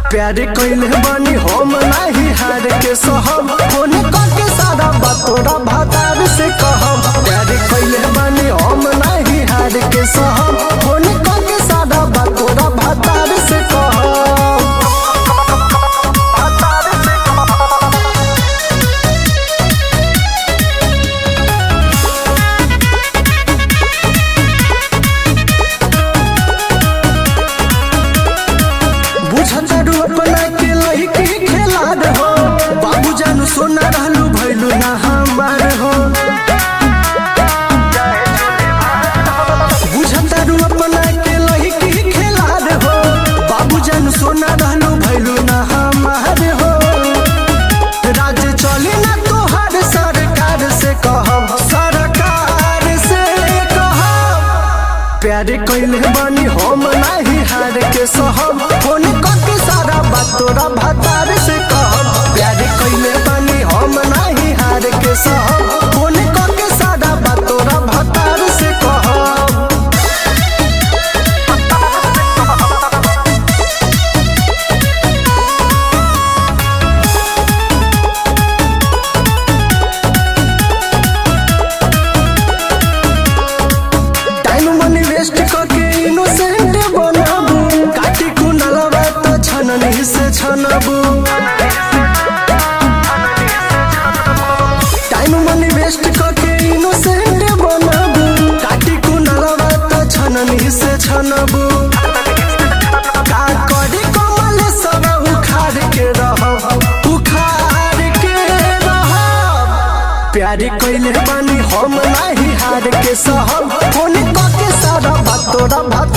प्यार कइले बानी हम नाही हार के सहम फोन करके सारा बात तोरा भातार से कहम प्यार कइले बानी हम नाही हार के सहम फोन करके सारा बात तोरा भातार से कहम भातार से बुझत अपना के लड़की खेला हो बाबू जानू सोना रहलू भैलू ना हमार हो बुझत अपना के लड़की खेला हो बाबू जानू सोना रहलू भैलू ना हमार हो राज चली ना तोहार सरकार से कहब सरकार से कहब प्यार कइले बानी हम नाही हार के सहब फोन करके सारा बात तोरा भातार से कहब प्यार कइले बानी हम नाही हार के सहब फोन करके सारा बात तोरा भातार से कहब टाइम मनी वेस्ट करके इनोसेंट बनाबू काटी कुनलवा तो छननी से छनबू टाइम मनी वेस्ट करके इनोसेंट बनाबू काटी कुनलवा तो छननी से छनबू का करी कमल सब उखाड़ के रहब उखाड़ के रहब प्यार कइले बानी हम नाही हार के सहब फोन करके सारा बात तोरा भात